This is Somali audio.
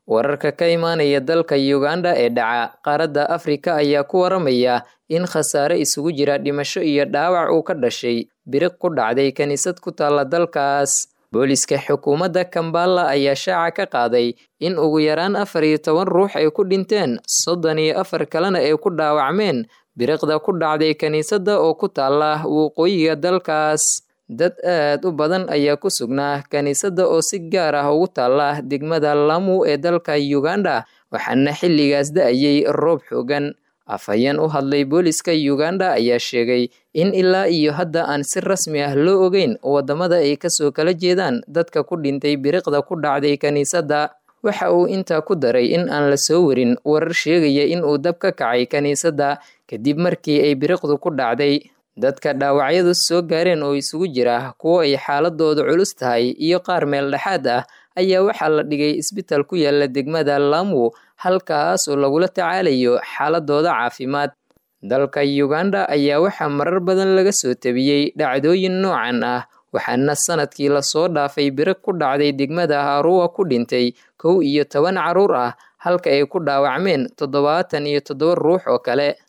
wararka ka imaanaya dalka uganda ee dhaca qaaradda afrika ayaa ku waramaya in khasaare isugu jira dhimasho iyo dhaawac uu ka dhashay biriq ku dhacday kiniisad ku taalla dalkaas booliska xukuumadda kambala ayaa shaaca ka qaaday in ugu yaraan afar iyo toban ruux ay ku dhinteen soddon iyo afar kalena ay ku dhaawacmeen biriqda ku dhacday kiniisadda oo ku taalla waqooyiga dalkaas dad aad u badan ayaa ku sugnaa kiniisadda oo si gaar ah ugu taalla degmada lamu ee dalka uganda waxaana xilligaas da-ayay roob xoogan afhayeen u hadlay booliska uganda ayaa sheegay in ilaa iyo hadda aan si rasmi ah loo ogeyn waddamada ay kasoo kala jeedaan dadka ku dhintay biriqda ku dhacday kiniisadda waxa uu intaa ku daray in aan la soo warin warar sheegaya in uu dab ka kacay kiniisadda kadib markii ay biriqdu ku dhacday dadka dhaawacyadu soo gaareen oo isugu jira kuwo ay xaaladooda culus tahay iyo qaar meel dhexaad ah ayaa waxaa la dhigay isbitaal ku yaala degmada lamu halkaas oo lagula tacaalayo xaaladooda caafimaad dalka uganda ayaa waxaa marar badan laga soo tabiyey dhacdooyin noocan ah waxaana sanadkii lasoo dhaafay biriq ku dhacday degmada haruwa ku dhintay kow iyo toban carruur ah halka ay ku dhaawacmeen toddobaatan iyo toddoba ruux oo kale